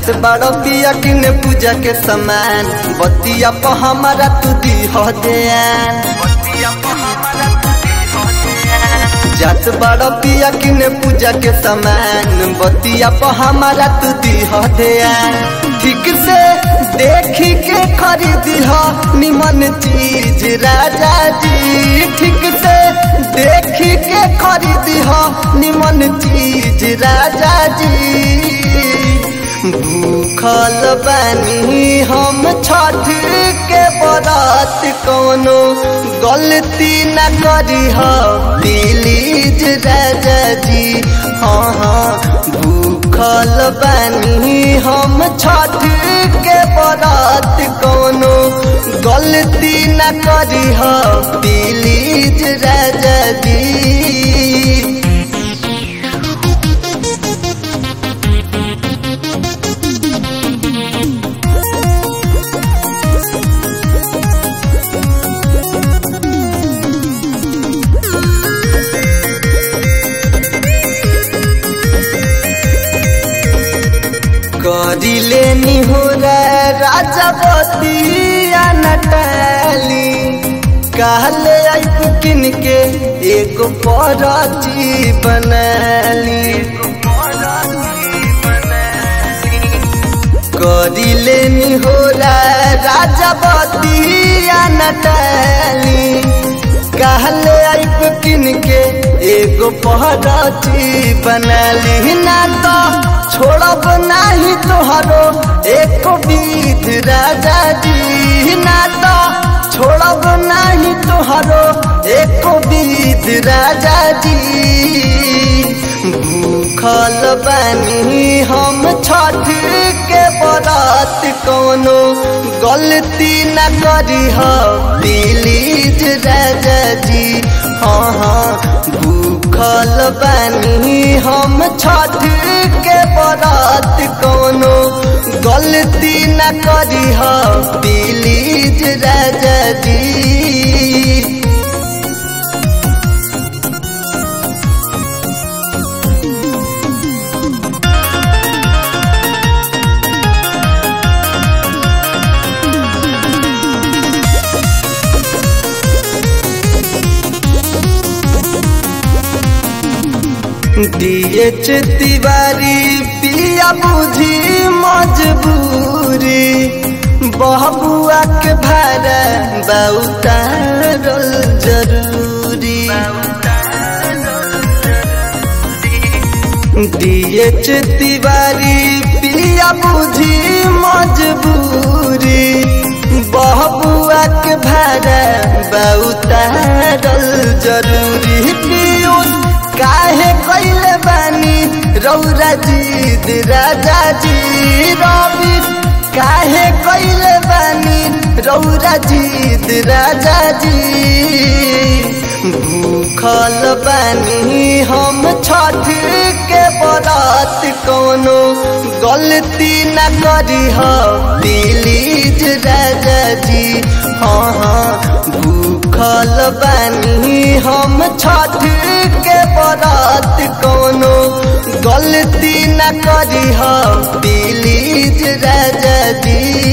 जात बड़ो पिया किने पूजा के समान बतिया प हमारा तू दी हो ध्यान जात बड़ो पिया किने पूजा के समान बतिया प हमारा तू दी हो ध्यान ठीक से देखी के खरीदी हो निमन चीज राजा जी ठीक से देखी के खरीदी हो निमन चीज राजा जी भूखल बानी हम छठ के बरात कोनो गलती न करी हो प्लीज राजा जी हाँ हाँ भूखल बानी हम छठ के बरात कोनो गलती न करी हो प्लीज राजा जी करिले निहुरा राजा बतिया नटली कहले आइप किन के एगो परची बनली करिले निहुरा राजा बतिया नटली कहले आइप किन के एगो पहरची बनली ना तो छोड़ब नाही तोहरो एक बीत राजा जी ना तो छोड़ब नाही तोहरो एक बीत राजा जी भूखल बानी हम छठ के बरात कोनो गलती न करी हो प्लीज राजा जी हाँ हाँ भूखल बानी हम छठ के बरात कोनो गलती न करी हो प्लीज राजा जी डीएच तिवारी पिया बुझी मजबूरी बहबुआ के भाड़ा बहुतारल जरूरी डीएच तिवारी पिया बुझी मजबूरी बहबुआ के भाड़ा बहुतारल जरूरी पियूष काहे कैले बानी रौरा जीद राजा जी रवि काहे कैले बानी रौरा जीद राजा जी भूखल बानी हम छठ के बरात कोनो गलती न करी हो प्लीज राजा जी हाँ हाँ भूखल बानी हम छठ के बरात कोनो गलती न करी हो प्लीज राजा जी